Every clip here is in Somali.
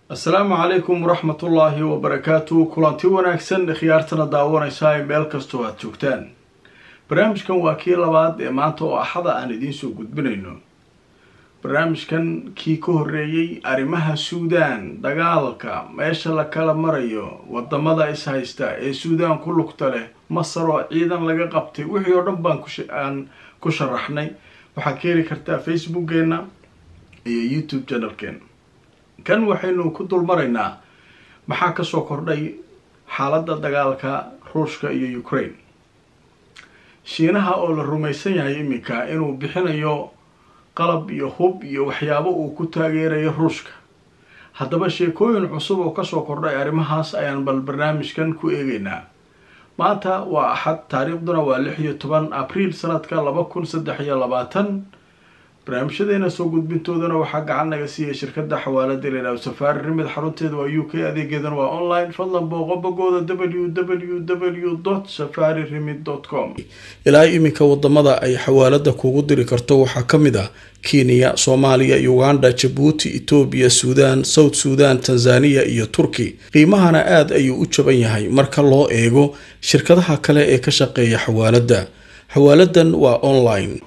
asalaamu calaykum waraxmatullaahi wabarakaatu kulanti wanaagsan khiyaartana daawanaysaa ee meel kastoo aad joogtaan barnaamijkan waa kii labaad ee maanta oo axada aan idiin soo gudbinayno barnaamijkan kii ka horreeyey arrimaha suudaan dagaalka meesha la kala marayo wadamada is haysta ee suudaan ku lugta leh masar oo ciidan laga qabtay wixii oo dhan baan aan ku sharaxnay waxaad ka heli kartaa facebookgeena iyo youtube channelkeena kan waxaynu ku dulmaraynaa maxaa kasoo kordhay xaaladda dagaalka ruushka iyo ukraine shiinaha oo la rumaysan yahay iminka inuu bixinayo qalab iyo hub iyo waxyaabo uu ku taageerayo ruushka haddaba sheekooyin cusub oo kasoo kordhay arrimahaas ayaan bal barnaamijkan ku eegaynaa maanta waa axad taariikhduna waa lix iyo toban abriil sanadka laba kun saddex iyo labaatan barnaamijyadeena soo gudbintoodana waxaa gacan naga siiyay shirkada xawaalada leelaw safaari rimid xarunteeda waa u k adeegeedana waa online fadlan booqo bogooda w w w safari rimid com ilaa iminka wadamada ay xawaalada kugu diri karto waxaa kamid ah kenya soomaaliya uganda jabuuti etoobiya suudaan south suudan tanzaniya iyo turki qiimahana aada ayuu u jaban yahay marka loo eego shirkadaha kale ee ka shaqeeya xawaalada xawaaladan waa online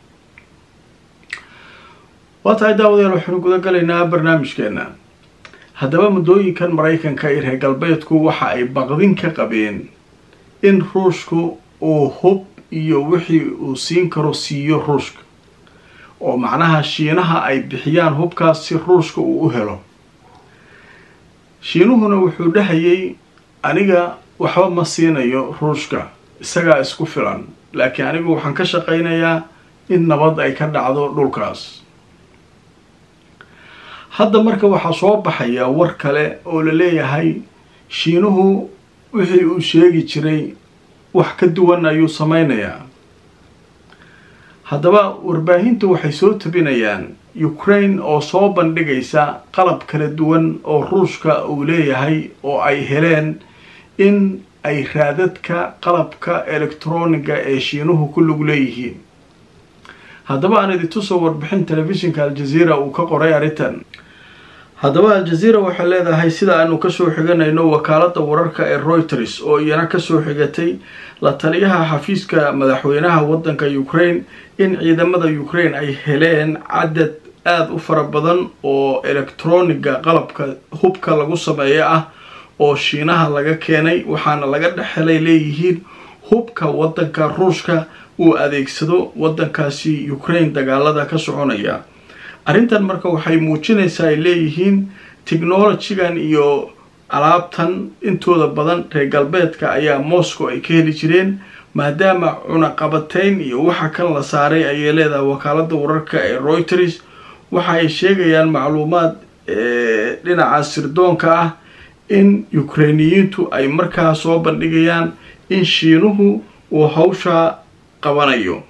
waa tahay daawadayaal waxaynu guda galaynaa barnaamijkeena haddaba muddooyinkan maraykanka iyo reer galbeedku waxa ay baqdin ka qabeen in ruushku uu hub iyo wixii uu siin karo siiyo ruushka oo macnaha shiinaha ay bixiyaan hubkaas si ruushka uu u helo shiinuhuna wuxuu dhahayay aniga waxba ma siinayo ruushka isagaa isku filan laakiin anigu waxaan ka shaqaynayaa in nabad ay ka dhacdo dhulkaas hadda marka waxaa soo baxaya war kale oo la leeyahay shiinuhu wixii uu sheegi jiray wax ka duwan ayuu sameynayaa haddaba warbaahintu waxay soo tabinayaan ukraine oo soo bandhigaysa qalab kala duwan oo ruushka uu leeyahay oo ay heleen in ay raadadka qalabka elektroniga ee shiinuhu ku lug leeyihiin haddaba aan idintusoo warbixin telefishinka aljazeera uu ka qoray arrintan haddaba aljazeera waxay leedahay sida aanu kasoo xiganayno wakaalada wararka ee reuters oo iyana kasoo xigatay la taliyaha xafiiska madaxweynaha wadanka ukraine in ciidamada ukraine ay heleen cadad aada u fara badan oo elektroniga qalabka hubka lagu sameeyo ah oo shiinaha laga keenay waxaana laga dhexhelay leeyihiin hubka wadanka ruushka uu adeegsado wadankaasi ukraine dagaalada ka soconaya arrintan marka waxay muujinaysaa ay leeyihiin technologigan iyo alaabtan intooda badan reer galbeedka ayaa moscow ay ka heli jireen maadaama cunaqabateyn iyo waxa kan la saaray ayay leedahay wakaalada wararka ee reuters waxa ay sheegayaan macluumaad dhinaca sirdoonka ah in ukrainiyiintu ay markaa soo bandhigayaan in shiinuhu uu hawshaa qabanayo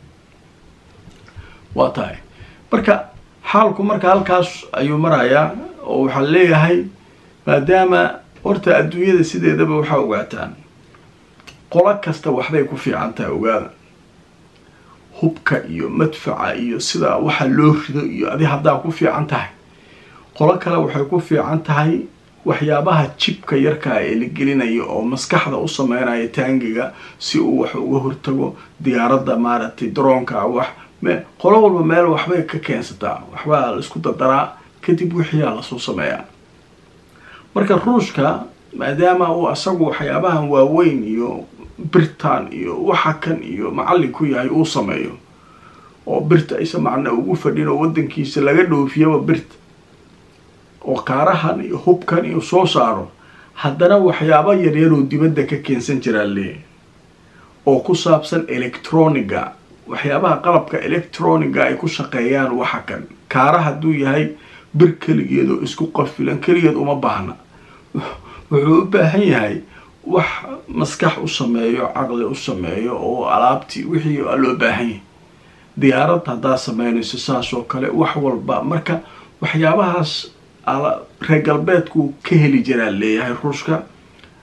waa tahay marka xaalku marka halkaas ayuu marayaa oo waxaa leeyahay maadaama horta adduunyada sideedaba waxaa ogaataan qolo kasta waxbay ku fiican tahay ogaada hubka iyo madfaca iyo sida waxa loo rido iyo adi haddaa ku fiican tahay qolo kale waxay ku fiican tahay waxyaabaha jibka yarkaa ee la gelinayo oo maskaxda u sameynaya taangiga si uu wax uga hortago diyaaradda maaragtay daroonka wax qolo walba meel waxbay ka keensataa waxbaa la isku dardaraa kadib wixiyaa lasoo sameeyaa marka ruushka maadaama uu asagu waxyaabahan waaweyn iyo birtan iyo waxa kan iyo macallin ku yahay uu sameeyo oo birta aysa macna ugu fadhin oo wadankiisa laga dhoofiyaba birta oo kaarahan iyo hubkan iyo soo saaro haddana waxyaaba yaryaroo dibadda ka keensan jiraa leeyahy oo ku saabsan electroniga waxyaabaha qalabka electroniga ay ku shaqeeyaan waxa kan kaara hadduu yahay bir keligeed oo isku qafilan keligeed uma baahna wuxuu u baahan yahay wax maskax u sameeyo caqli u sameeyo oo alaabtii wixii loo baahan yahay diyaarad haddaa sameynayso saas oo kale wax walba marka waxyaabahaas reer galbeedku ka heli jiraa leeyahay ruushka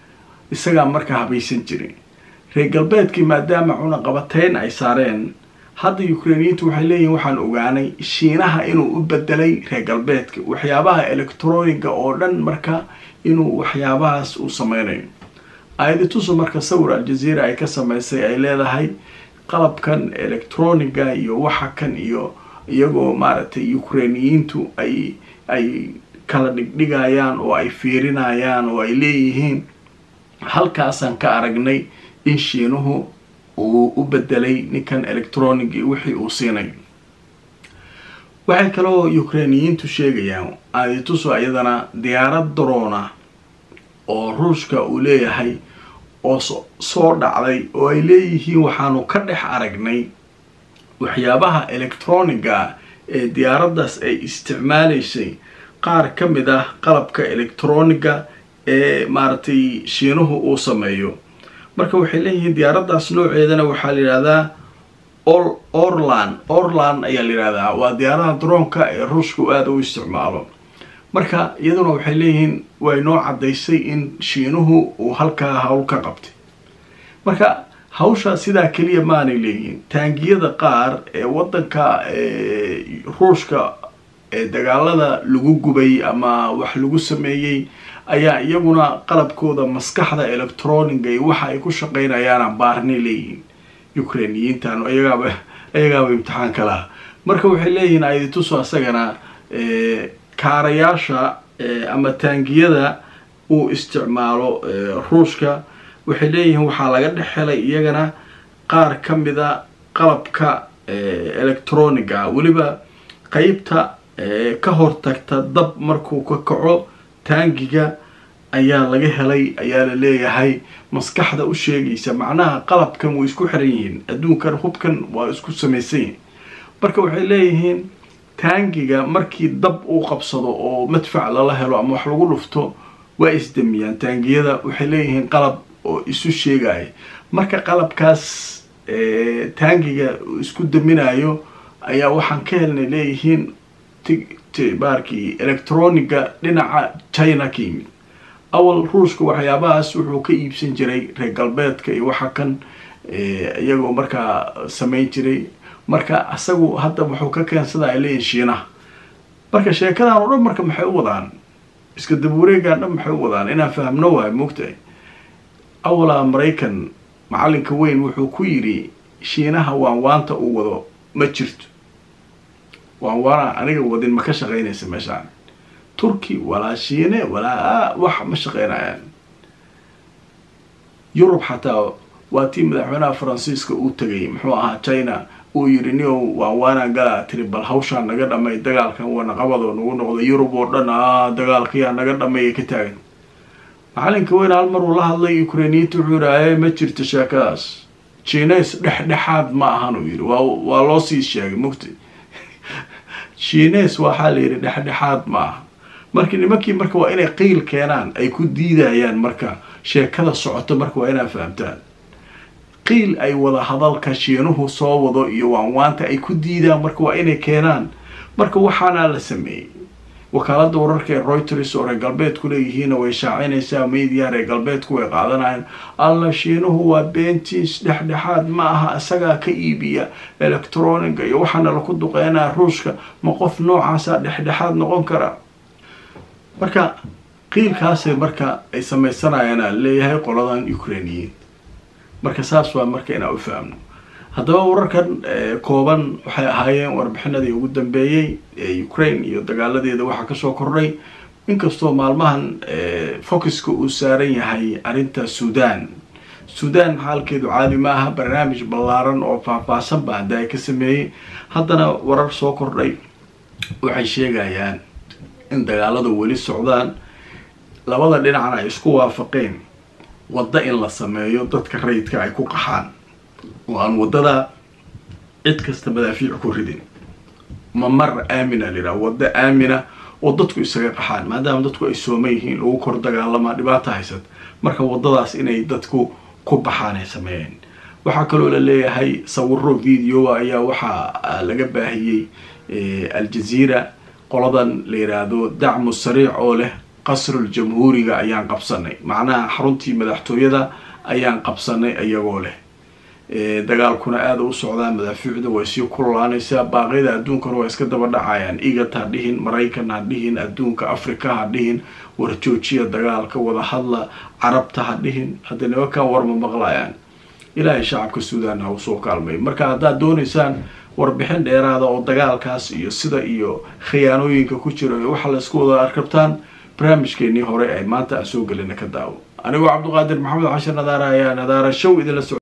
isagaa marka habaysan jirin reer galbeedkii maadaama cunaqabateyn ay saareen hadda ukrainiyiintu waxay leeyihin waxaan ogaanay shiinaha inuu u bedelay reer galbeedka waxyaabaha electroniga oo dhan marka inuu waxyaabahaas uu sameynayo aayaditusu marka sawir aljazeera ay ka sameysay ay leedahay qalabkan electroniga iyo waxa kan iyo iyagoo maaragtay ukrainiyiintu ay ay kala dhigdhigayaan oo ay fiirinayaan oo ay leeyihiin halkaasaan ka aragnay in shiinuhu uu u bedelay ninkan electronic iyo wixii uu siinayo waxay kaloo ukrainiyiintu sheegayaan aadituso iyadana diyaarad drona oo ruushka uu leeyahay oo soo dhacday oo ay leeyihiin waxaanu ka dhex aragnay waxyaabaha electroniga ee diyaaraddaas ay isticmaalaysay qaar ka mid ah qalabka electroniga ee maaragtay shiinuhu uu sameeyo marka waxay leeyihiin diyaaraddaas nooceedana waxaa la yidhahdaa orlan orlan ayaa la yidhahdaa waa diyaaradaha droonka ee ruushka u aada u isticmaalo marka iyaduna waxay leeyihiin way noo caddaysay in shiinuhu uu halkaa hawl ka qabtay marka hawshaa sidaa keliya maanay leeyihiin taangiyada qaar ee waddanka ruushka ee dagaalada lagu gubay ama wax lagu sameeyey ayaa iyaguna qalabkooda maskaxda electroniga iyo waxa ay ku shaqeynayaana baarnay leeyihiin ukrainiyiintan iyagaaba iyagaaba imtixaan ka laha marka waxay leeyihiin aidituso asagana kaarayaasha ama taangiyada uu isticmaalo ruushka waxay leeyihiin waxaa laga dhex helay iyagana qaar ka mida qalabka electroniga weliba qeybta ka hortagta dab markuu ka kaco taangiga ayaa laga helay ayaa la leeyahay maskaxda u sheegaysa macnaha qalabkan way isku xiran yihiin adduunkan hubkan waa isku samaysan yihin marka waxay leeyihiin taangiga markii dab uu qabsado oo madfac lala helo ama wax lagu dhufto waa isdamiyaan taangiyada waxay leeyihiin qalab oo isu sheegaya marka qalabkaas taangiga isku daminayo ayaa waxaan ka helnay leeyihiin baarkii electroniga dhinaca china ka yimid awal ruushka waxyaabahaas wuxuu ka iibsan jiray reer galbeedka iyo waxa kan iyagoo markaa samayn jiray marka isagu hadda wuxuu ka keensada ay leeyihin shiinaha marka sheekadan oo dhan marka maxay u wadaan iska dabuureegan dhan maxay u wadaan inaan fahamno waayo moogtahay awalaa maraykan macalinka weyn wuxuu ku yidhi shiinaha waan waanta uu wado ma jirto waan waana aniga wadin ma ka shaqaynaysa meeshaan turki walaa shiine walaa wax ma shaqaynayaan yurub xataa waa tii madaxweynaha faransiiska uu tegay muxuu ahaa china uu yidhi nio waan waanaan galaa tiri bal hawshaan naga dhamay dagaalkan wanaqabadoo nagu noqda yurub oo dhan a dagaalkayaa naga dhameeya ka taagan macalinka weyn hal mar uu la hadlay ukrainiyiinta wuxuu yidhi aye ma jirto sheekadaas jines dhexdhexaad ma ahan uu yidhi waa waa loo sii sheegay mugta jines waxaa la yidhi dhexdhexaad ma aha marka nimankii marka waa inay qiil keenaan ay ku diidayaan marka sheekada socoto marka waa inaa fahamtaan qiil ay wada hadalka shiinuhu soo wado iyo waanwaanta ay ku diidaan marka waa inay keenaan marka waxaana la sameeyey wakaalada wararka ee reuters oo reer galbeedku leeyihiina way shaacinaysaa media reer galbeedku way qaadanayaan alla shiinuhu waa beentiis dhexdhexaad ma aha isagaa ka iibiya electroniga iyo waxaana laku duqeynaa ruushka ma qof noocaasa dhexdhexaad noqon kara marka qiilkaasay marka ay samaysanayaan a leeyahay qoladan ukrainiyiin marka saas waa marka inaa u fahamno haddaba wararkan kooban waxay ahaayeen warbixinadii ugu dambeeyey ee ukraine iyo dagaaladeeda waxaa kasoo kordhay inkastoo maalmahan focuska uu saaran yahay arrinta sudan sudan xaalkeedu caadi ma aha barnaamij ballaaran oo faahfaahsan ba hadda ay ka sameeyey haddana warar soo kordhay waxay sheegayaan in dagaaladu weli socdaan labada dhinacna ay isku waafaqeen waddo in la sameeyo dadka rayidka ay ku qaxaan oo aan waddada cid kasta madaafiic ku ridin mamar aamina liraa waddo aamina oo dadku isaga qaxaan maadaama dadku ay sooman yihiin lagu kor dagaalamaa dhibaata haysad marka waddadaas inay dadku ku baxaan ay sameeyeen waxaa kaloo la leeyahay sawiro videoa ayaa waxaa laga baahiyey aljaziira qoladan la yiraahdo dacmu sariic oo leh qasrul jamhuuriga ayaan qabsanay macnaha xaruntii madaxtooyada ayaan qabsanay iyagoo leh dagaalkuna aada u socdaa madaafiicda way sii kululaanaysaa baaqyada adduunkana waa iska daba dhacayaan igat ha dhihin maraykan ha dhihin adduunka africa ha dhihin warjoojiya dagaalka wada hadla carabta ha dhihin hadda nimankan warma maqlayaan ilaahay shacabka suudan ha usoo kaalmay marka haddaad doonaysaan warbixin dheeraada oo dagaalkaas iyo sida iyo khiyaanooyinka ku jira iyo waxa laysku wada arkabtaan barnaamijkeenii hore ay maanta aan soo gelina ka daawo anigoo cabduqaadir maxamed cashir nadaara ayaa nadaara show idinla so